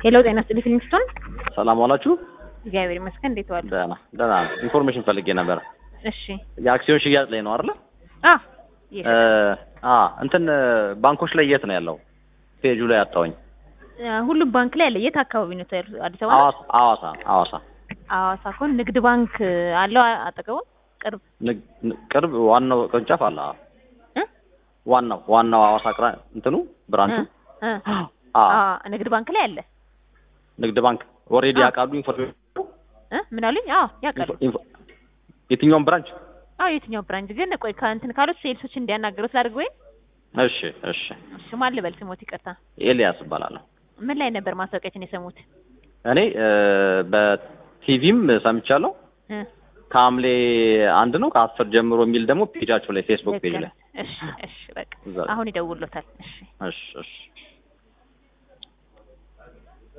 ሄሎ ጤና ይስጥልኝ ፊልሚስቶን ሰላም ዋላችሁ? እግዚአብሔር ይመስገን እንዴት ዋሉ? ደህና ደህና ነው። ኢንፎርሜሽን ፈልጌ ነበር። እሺ የአክሲዮን ሽያጭ ላይ ነው አይደለ? አ እ አ እንትን ባንኮች ላይ የት ነው ያለው? ፔጁ ላይ አጣሁኝ። ሁሉም ባንክ ላይ አለ። የት አካባቢ ነው ያሉት? አዲስ አበባ ነው? ሐዋሳ ሐዋሳ ሐዋሳ ሐዋሳ ከሆነ ንግድ ባንክ አለው አጠገቡ ቅርብ ንግ- ን- ቅርብ ዋናው ቅርንጫፍ አለ። አዎ። እ ዋናው ዋናው ሐዋሳ ቅራ እንትኑ ብራንቹ እ አ አ ንግድ ባንክ ላይ አለ ንግድ ባንክ ኦልሬዲ አ። ያውቃሉ ኢንፎርሜሽን እ ምን አሉኝ? አዎ ያውቃሉ። ኢንፎ- የትኛውም ብራንች? አዎ የትኛው ብራንች ግን ቆይ ከእንትን ካሉት ሴልሶች እንዲያናገሩት ላድርግ ወይ? እሺ እሺ። እሺ ማን ልበል ስሞት? ይቅርታ ኤልያስ እባላለሁ። ምን ላይ ነበር ማስታወቂያችን የሰሙት? እኔ እ በቲቪም ሰምቻለሁ። እ ከሐምሌ አንድ ነው ከአስር ጀምሮ የሚል ደግሞ ፔጃቸው ላይ ፌስቡክ ፔጅ ላይ እሺ እሺ በቃ እዛ ላይ። አሁን ይደውሎታል። እሺ እሺ እሺ